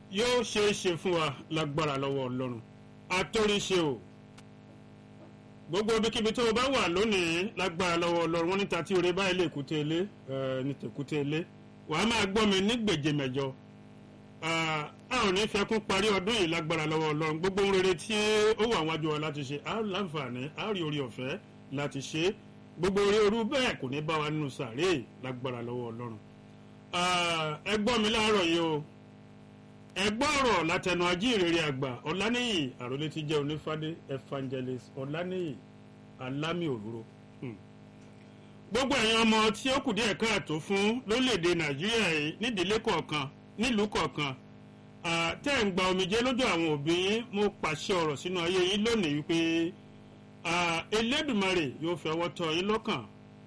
yóò ṣeé ṣe fún wa lágbára lọ́wọ́ ọlọ́run àtòríṣe o gbogbo ibikíbi tó o bá wà lónìí lágbára lọ́wọ́ ọlọ́run wọn níta tí oore báyìí lè kúté ilé ní tèkúté ilé wàá máa gbọ́ mi ní gbèjè mẹ́jọ a ò ní fẹ́ kún parí ọdún yìí lágbára lọ́wọ́ ọlọ́run gbogbo ohun rere tí ó wà wájú wa láti ṣe a ó láǹfààní a ó rí orí ọ̀fẹ́ láti ṣe gbogbo orí orú bẹ́ẹ̀ kò ní bá wa nínú sàárè lágbára lọ́wọ́ ọlọ́run ẹ gbọ́ mi láàárọ̀ yìí o ẹ gbọ́ ọ̀rọ̀ látẹnu ajíhìnrere àgbà ọ̀lànìyí àròlé ti jẹ́ onífádé evangelist ọ̀lànìyí alámì òróró gbogbo ẹ̀yin ọmọ tí ó kù díẹ̀ káàtó fún lórílẹ̀‐èdè nàìjíríà yìí nídìílé kọ̀ọ̀kan nílùú kọ̀ọ̀kan tẹ́ ń gba omijé lójú àwọn òbí yín mo pàṣẹ ọ̀rọ̀ sínú ayé yín lónìí wípé elédùmarè yóò fi ọwọ́ tọ́ yín lọ́kàn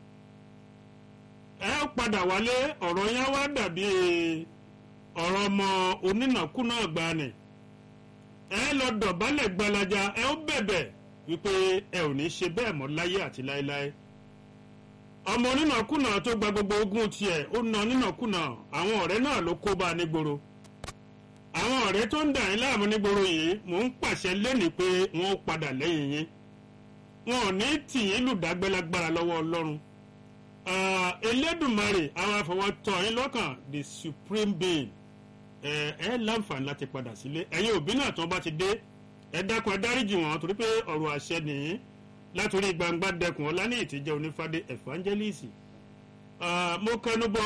ẹ padà wálé ọ̀rọ̀ yẹn wá dàbí ọ̀rọ̀ ọmọ onínàkúnà gbani ẹ lọ dọ̀bálẹ̀ gbalaja ẹ ó bẹ̀bẹ̀ wípé ẹ ò ní ṣe bẹ́ẹ̀ mọ́ láyé àti láéláé ọmọ onínàkúnà tó gba gbogbo ogún tiẹ̀ ó na onínàkúnà àwọn ọ̀rẹ́ náà ló kó bá a nígboro àwọn ọ̀rẹ́ tó ń dà yín láàmú nígboro yìí mò ń pàṣẹ lẹ́nìí pé wọ́n ó padà lẹ́yìn yín wọn ò ní tì yín lùdágbẹ́lágbára lọ́wọ́ ọlọ́run elédùnmarè àwọn afọwọ́tọ̀ yín lọ́kàn the supreme being ẹ ẹ láǹfààní láti padà sílé ẹ̀yin òbí náà tó bá ti dé ẹ dákun ẹ dáríjì wọn torí pé ọ̀rọ̀ àṣẹ nìyí látòrí gbangba dẹkùn ọlá ní ìtìjẹ onífádé evangelist mo kẹnu bọ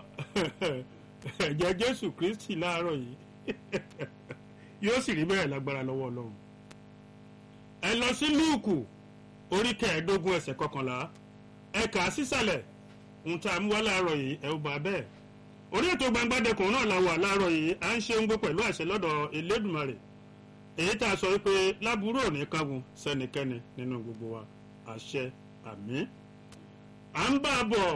ẹ̀jẹ̀ jésù kristi láàárọ̀ yìí yóò sì rí bẹ́ẹ̀ lágbára lọ́wọ́ ọlọ́run ẹ lọ sí lúùkù orí kẹẹ̀ẹ́dógún ẹsẹ̀ kọkànlá ẹ kà á sísàlẹ̀ ohun tá a mú wá láàárọ̀ yìí ẹ ó bá bẹ́ẹ̀ orí ètò gbangbadẹkùn náà la wà láàárọ̀ yìí à ń ṣe ń gbó pẹ̀lú àṣẹ lọ́dọ̀ elédùnmarè èyí tá a sọ wípé láburú ò ní kángun sẹ́nikẹ́ni nínú gbogbo wa àṣẹ àmì à ń bá a bọ̀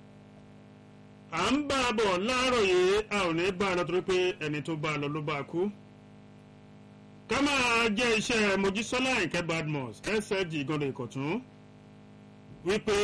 à ń bá a bọ̀ láàárọ̀ yìí a ò ní bá a lọ torí pé ẹni tó bá a lọ ló bá a kú ká máa jẹ́ iṣẹ́ mojísọ́lá ìkẹ́ badmus sfg ìgànnà ìkọ̀tún wípé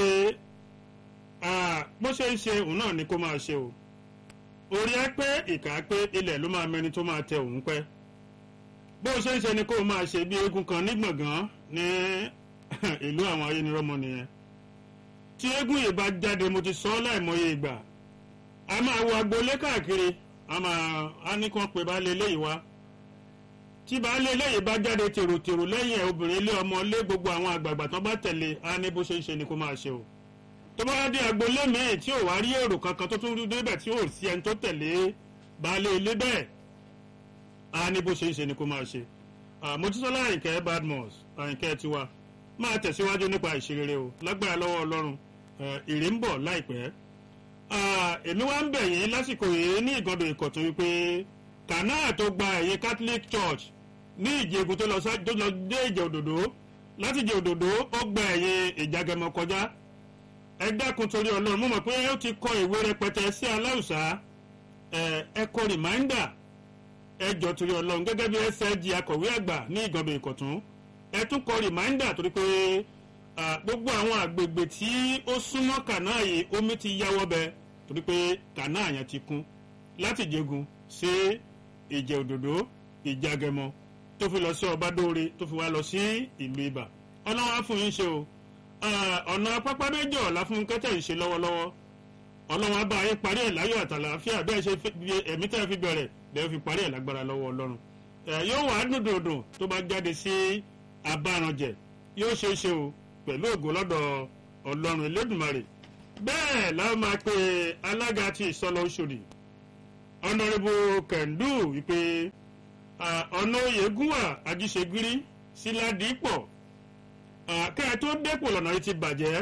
bó ṣe ń ṣe òun náà ni kó máa ṣe o orí ẹ pé ìkà pé ilẹ̀ ló máa mẹni tó máa tẹ òun pẹ́ bó ṣe ń ṣe ni kó máa ṣe bí eégún kan ní gbọ̀ngàn ní ìlú àwọn ayénirọ́mọ nìyẹn tí eégún yìí bá jáde mo ti sọ ọ́ láìmọye ìgbà a máa wo agboolé káàkiri a máa a ní kàn pé baálé eléyìí wá tí baálé eléyìí bá jáde tèròtèrò lẹ́yìn ẹ̀ obìnrin ilé ọmọ lé gbogbo àwọn àgbààgbà tán bá tẹ̀lé a ní bó ṣe ń ṣe ni kó máa ṣe o tó bá dé agboolé míì tí ò wá rí èrò kankan tó tún rí débẹ̀ tí ò sí ẹni tó tẹ̀lé baálé ilé bẹ́ẹ̀ a ní bó ṣe ń ṣe ni kó máa ṣe mojísọ́lá àyìnkẹ́ badmus àyìnkẹ́ tiwa máa tẹ̀síwájú nípa ìṣerere o lágbára lọ́wọ́ ọlọ́run ìrè ń bọ̀ láìpẹ́ èmi wá ń bẹ̀ yín lásìkò yìí ní ìgànnà ìkọ̀tún wípé kànáà tó gba ẹ̀yìn catholic church ní ìjẹ̀gùn tó lọ dé ìjẹ̀ òdòdó láti ìjẹ̀ òdòdó ó gba ẹ̀yìn ìjàgẹmọ kọjá ẹ dákun torí ọlọ́run mo mọ̀ pé ó ti kọ ìwé rẹpẹtẹ sí aláùsá ẹ kọ rìmáìndà ẹ jọ torí ọlọ́run gẹ́gẹ́ bí sg akọ̀wé àgbà ní ìgànnà ìkọ̀tún ẹ tún kọ rìmáìndà torí pé gbogbo àwọn àgbègbè tí ó súnmọ́ kànáà yìí omi ti yáwọ́ bẹ torí pé kànáà yẹn ti kún láti jẹgun sí ìjẹ òdòdó ìjàgẹmọ tó fi lọ sí ọbádóore tó fi wá lọ sí ìlú ibà ọlọ́wọ́ á fún yín ṣe o ọ̀nà pápá méjì ọ̀la fún kẹ́tẹ̀ ń ṣe lọ́wọ́lọ́wọ́ ọlọ́wọ́ á bá yín parí ẹ̀ láyọ̀ àtàlàáfíà bẹ́ẹ̀ ṣe ẹ̀mí tẹ́ fi bẹ̀rẹ̀ lẹ́yìn fi parí ẹ̀ lágbára lọ́wọ́ ọlọ́run yóò wá dùndùndùn tó bá jáde sí abáranjẹ yóò ṣeé ṣe o pẹ̀lú ògo lọ́dọ̀ ọlọ́run elédùnmarè bẹ́ẹ̀ láwọn máa pe alága ti ìsọlọ oṣòdì ọ̀nàrẹ́bù kẹ̀ndù wípé ọ̀nà oyègùnwà ajíṣegírí síládìípọ̀ kẹ́ ẹ tó dépò lọ́nà yìí ti bàjẹ́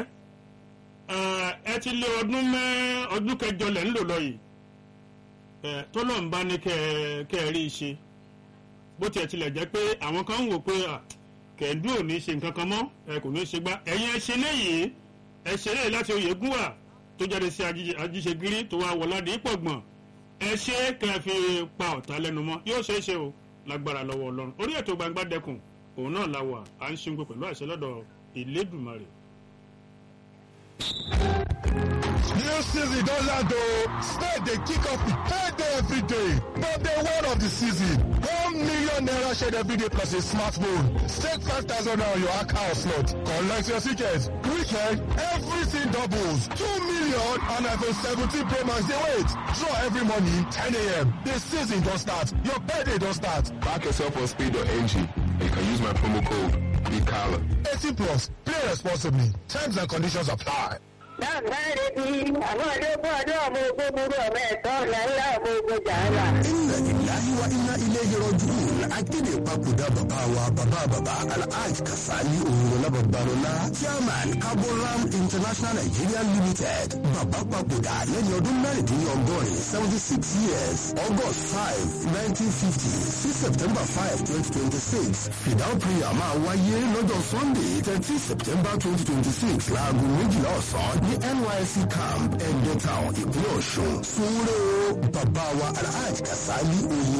ẹ ti lé ọdún mẹ́ ọdún kẹjọ lẹ̀ ń lò lọ yìí tọ́lọ̀ ń bá ní kẹ́ ẹ rí i ṣe bó tiẹ̀ tilẹ̀ jẹ́ pé àwọn kan ń wò pé kẹ̀ndú ò ní ṣe nǹkan kan mọ́ ẹ kò ní ṣe gbá ẹ̀yin ẹ ṣe léyìí ẹ ṣe léyìí láti oyègùnwà tó jáde sí ajíṣegírí tó wá wọládìí ìpọ̀gbọ̀n ẹ ṣe kẹ́ ẹ fi pa ọ̀tá lẹ́nu mọ́ yóò ṣeé ṣe o lágbára lọ́wọ́ ọlọ́run orí ètò gbangba dẹkùn òun náà la wà à ń ṣe ń gbé pẹ̀lú àṣẹ lọ́dọ̀ ìlédùmarè. New season don land o. Start dey kick off with payday every day. But day one of the season, one million naira shared every day plus a smartphone. Stake five thousand naira on your account slot. Collect your ticket. Weekend, everything doubles. Two million and iPhone 17 Pro Max dey wait. Draw every morning 10 a.m. The season don start. Your payday don start. Back yourself on speed.ng. You can use my promo code BIGCALLA. 18 plus. Play responsibly. Terms and conditions apply. láǹfààní bí àwọn ọdún ọdún ọmọ ogun burú ọmọ ẹ̀tọ́ ọ̀nà ńlá ọmọ ogun jàǹdà. inna lillahi wa inna ilayhi raji'un akéde papòdà bàbá wa bàbá bàbá alhaji kasali òwúrọ̀lá babalọ́lá chairman carboram international nigeria limited bàbá papòdà lẹ́ni ọdún mẹ́rìndínlọ́gọ́rin seventy six years august five nineteen fifty sí september five twenty twenty six fidal prayer máa wáyé lọ́jọ́ sunday thirteen september twenty twenty six láago méjìlá ọ̀sán ní nysc camp ẹ̀ẹ́dẹ́town ìpínlẹ̀ ọ̀ṣun sunwúrẹ́ o bàbá wa alhaji kasali òwúrọ̀.